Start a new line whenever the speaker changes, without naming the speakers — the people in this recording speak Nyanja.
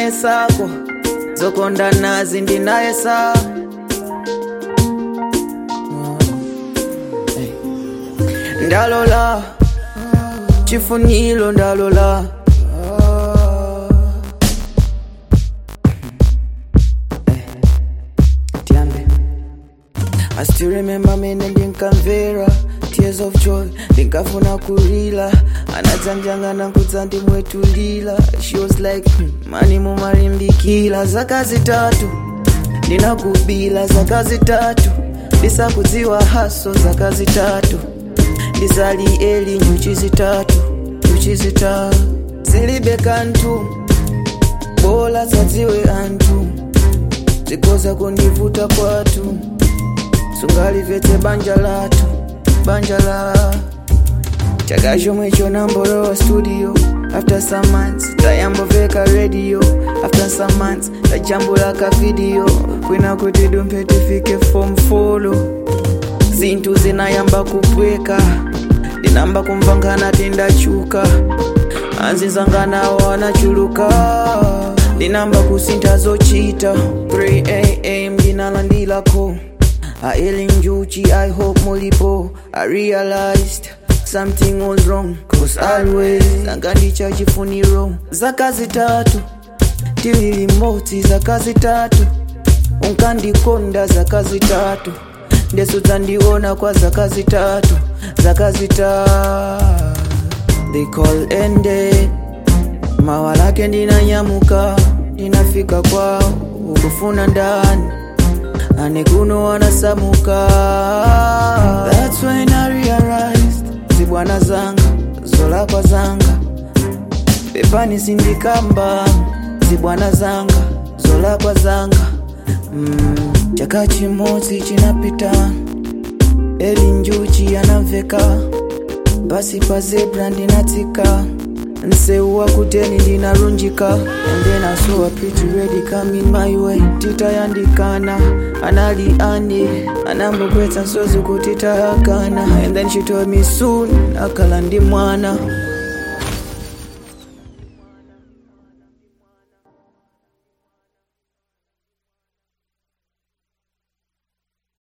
ndinayesako zokonda nazi ndinayesa ndalola chifuniro ndalola tiambe I still remember mene ndinkamvera tears of joy ndinkafuna kulila anadzanjangana kudza ndimwetulila she was like hmm, mani mumalimbikila zaka zitatu ndinakubila zaka zitatu ndisakudziwa haso zaka zitatu ndisali eli nyuchi zitatu nyuchi zitatu zilibe kantu bola zadziwe anthu zikoza kundivuta kwatu sungalivetse banja lathu banja la chaka chomwe chonambolowa studio after some months tayamboveka radio after some months tajambula ka video kwina kuti dumphe tifike form folo zinthu zinayamba kupweka ndinamba kumvangana tindachuka anzizanganawo anachuluka ndinamba kusintha zochita 3am ndinalandilako aeli njuchi i hope mulipo i realized something was wrong cause always angandicha chifuniro zaka zitatu tilili mmodzi zaka zitatu unkandikonda zaka zitatu ndeso dzandiona kwa zaka zitatu zaka zitatu they call ended mawa lake ndinanyamuka ndinafika kwao ukufuna ndani ane kuno wanasamuka that's when i realized zibwana zanga zolakwa zanga pepani sindikamba zibwana zanga zolakwa zanga mm, chaka chimodzi chinapita eli njuchi anamveka basi pa zebra ndinatsika nseu wakuteni ndinarunjika and then I saw a pretty ready coming my way titayandikana anali ane anambogwetsa nsozi kuti tayakana and then she told me soon akala ndi mwana